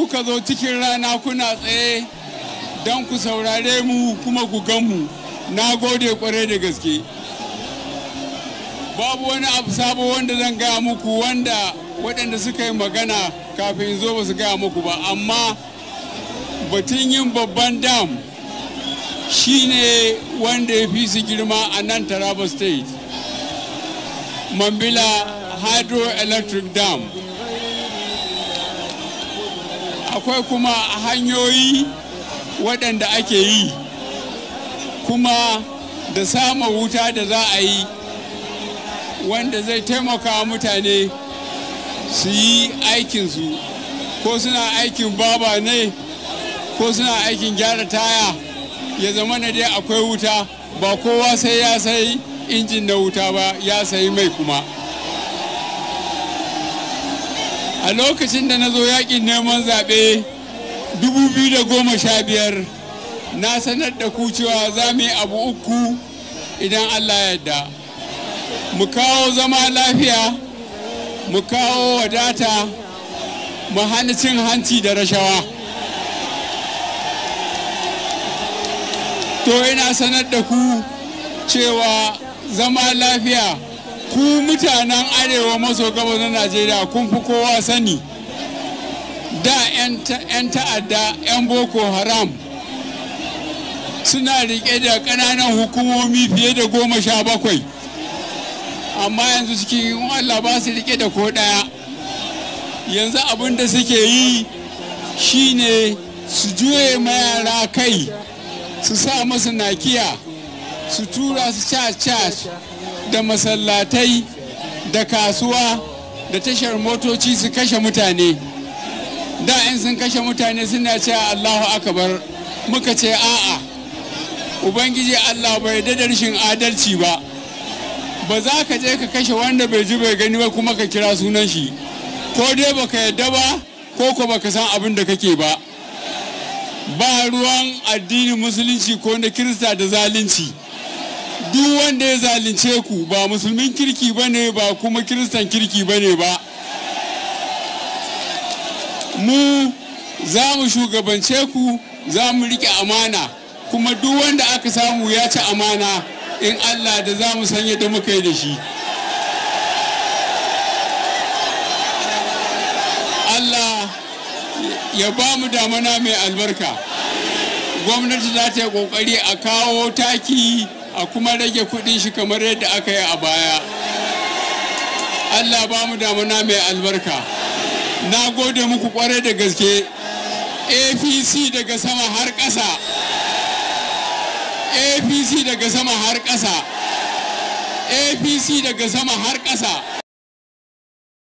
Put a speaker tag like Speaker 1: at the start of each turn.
Speaker 1: kuka zo cikin rana kuna tsaye don ku saurare mu kuma ku gan mu na gode kwarai da gaske babu wani abu sabo wanda zan gaya muku wanda waɗanda suka yi magana kafin zo ba su gaya muku ba amma batun yin babban dam shine wanda ya fi su girma a nan taraba state mambila hydroelectric dam akwai kuma hanyoyi waɗanda ake yi kuma da sama wuta da za a yi wanda zai taimaka mutane su yi aikinsu ko suna aikin baba ne ko suna aikin gyara taya ya zama na dai akwai wuta ba kowa sai ya sai injin na wuta ba ya sayi mai kuma a lokacin da na zo yakin neman zaɓe 2015 na sanar da ku cewa za mu yi abu uku idan allah yadda mu kawo zama lafiya mu kawo wadata mu hana cin hanci da rashawa to ina sanar da ku cewa zama lafiya ku mutanen arewa maso gabas na najeriya kun fi kowa sani da 'yan ta'adda 'yan boko haram suna rike da ƙananan hukumomi fiye da goma sha bakwai amma yanzu cikin allah ba su rike da ko ɗaya yanzu abin da suke yi shine su juye mayara kai su sa masu nakiya su tura su church da masallatai da kasuwa da tashar motoci su kashe mutane da in sun kashe mutane suna cewa allahu akabar muka ce a'a ubangiji allah bai da rashin adalci ba ba za ka je ka kashe wanda bai ji bai gani ba kuma ka kira sunan shi ko dai baka yadda ba ko ko baka san abin da kake ba ba ruwan addinin musulunci ko na kirista da zalunci duk wanda ya zalunce ku ba musulmin kirki ba ne ba kuma kiristan kirki ba ne ba mu za mu shugabance ku za mu rike amana kuma duk wanda aka samu ya ci amana in allah da za mu san yadda muka yi da shi allah ya ba mu damana mai albarka gwamnati za ta yi kokari a kawo taki a kuma rage kudin shi kamar yadda aka yi a baya allah ba mu damana mai albarka na gode muku kwarai da gaske apc daga sama har ƙasa apc daga sama har ƙasa apc daga sama har ƙasa